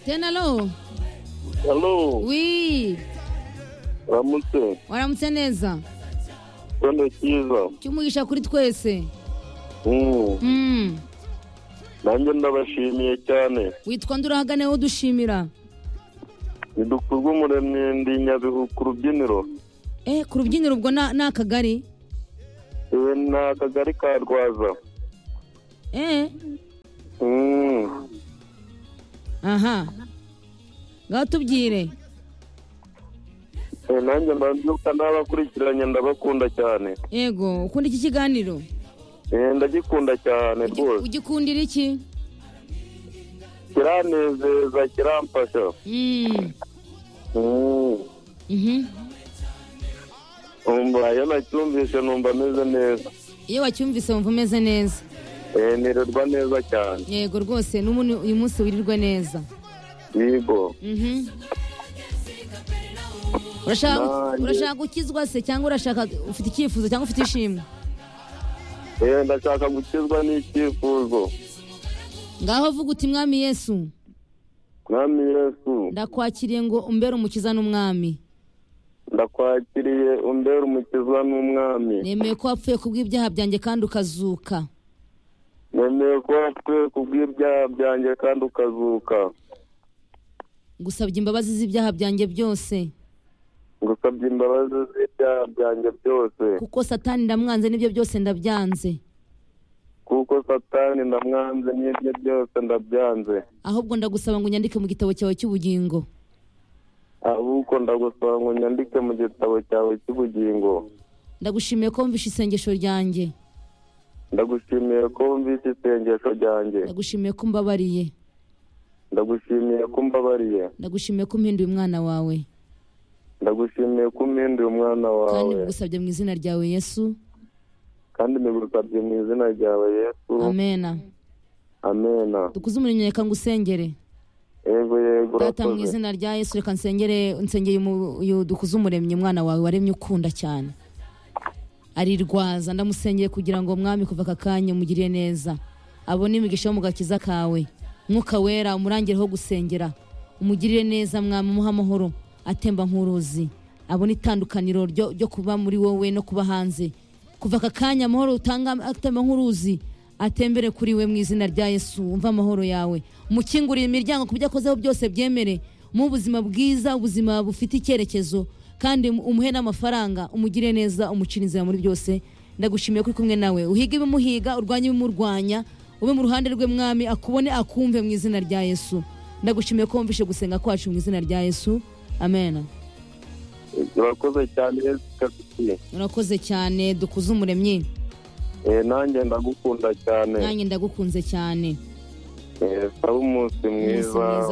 Tena lo Hello, wi uramutse waramutse neza rwanda cyiza cyumugisha kuri twese Mm, Mm. nanjye ndabashimiye cyane witwa ndurahagane wo dushimira ntidukurwe umuremyi ndi nyabihu ku rubyiniro eh ku rubyiniro ubwo na- ni akagari iwe ni akagari ka rwaza eh Mm, aha ngaho tubwire eh, nanjye ndabyuka nabakurikiranye ndabakunda cyane yego ukunda iki kiganiro Eh, ndagikunda cyane rwose ugikundira iki kiranezeza kiramfasha Mm. Mm, Mhm. umva iyo nacyumvise numva ameze neza iyo wacyumvise wumva umeze neza Eh, nirirwa neza cyane yego rwose n'umuntu uyu munsi wirirwe neza yego Mhm. Urashaka- Nanjye- urashaka gukizwa se cyangwa urashaka ufite icyifuzo cyangwa ufite ishimwe Eh, ndashaka gukizwa n'icyifuzo ngaho vuga uti mwami yesu mwami yesu ndakwakiriye ngo umbere umukiza n'umwami ndakwakiriye umbera umukiza n'umwami nemeye ko wapfuye kubw'ibyaha byanjye kandi ukazuka nemeye ko wapfuye ku bw'ibyaha byanjye kandi ukazuka ngusabye imbabazi z'ibyaha byanjye byose ngusabye imbabazi z'ibyaha byanjye byose kuko satani ndamwanze n'ibyo byose ndabyanze kuko satani ndamwanze n'ibyo byose ndabyanze ahubwo ndagusaba ngo unyandike mu gitabo cyawe cy'ubugingo ahubwo ndagusaba ngo nyandike mu gitabo cyawe cy'ubugingo ndagushimiye ko wumvishe isengesho ryanjye ndagushimiye ko wumvise isengesho ryanjye ndagushimiye ko umbabariye ndagushimiye ko umbabariye ndagushimiye ko umpinduye umwana wawe ndagushimiye ko umpinduye umwana kandi wawe bigusabye mu izina ryawe yesu kandi nigusabye mu izina ryawe yesu amena amena dukuze umurimo reka ngusengere yego yego data mu urakoze izina rya yesu reka nsengere nsengeye umu- uyu dukuze umuremyi umwana wawe waremye ukunda cyane arirwaza ndamusengeye kugira ngo mwami kuva aka kanya umugirire neza abone imigisha yo mu gakiza kawe mwuka wera umurangireho gusengera umugirire neza mwami umuhe amahoro atemba nk'uruzi abone itandukaniro ryo, ryo kuba muri wowe no kuba hanze kuva aka kanya amahoro utanga atemba nk'uruzi atembere kuri we mu izina rya yesu umva amahoro yawe umukingurire imiryango ku byo akozeho byose byemere mu ubuzima bwiza ubuzima bufite icyerekezo kandi umuhe n'amafaranga umugire neza umucira inzira muri byose ndagushimiye ko uri kumwe nawe uhiga ibimuhiga urwanye ibimurwanya ube mu ruhande rwe mwami akubone akumve mu izina rya yesu ndagushimiye ko wumvishe gusenga kwacu mu izina rya yesu amen urakoze cyane yesu kapiti urakoze cyane dukuze umuremyi Eh, nanjye ndagukunda cyane nanjye ndagukunze cyane Eh, sabe umunsi Umunsi mwiza mwiza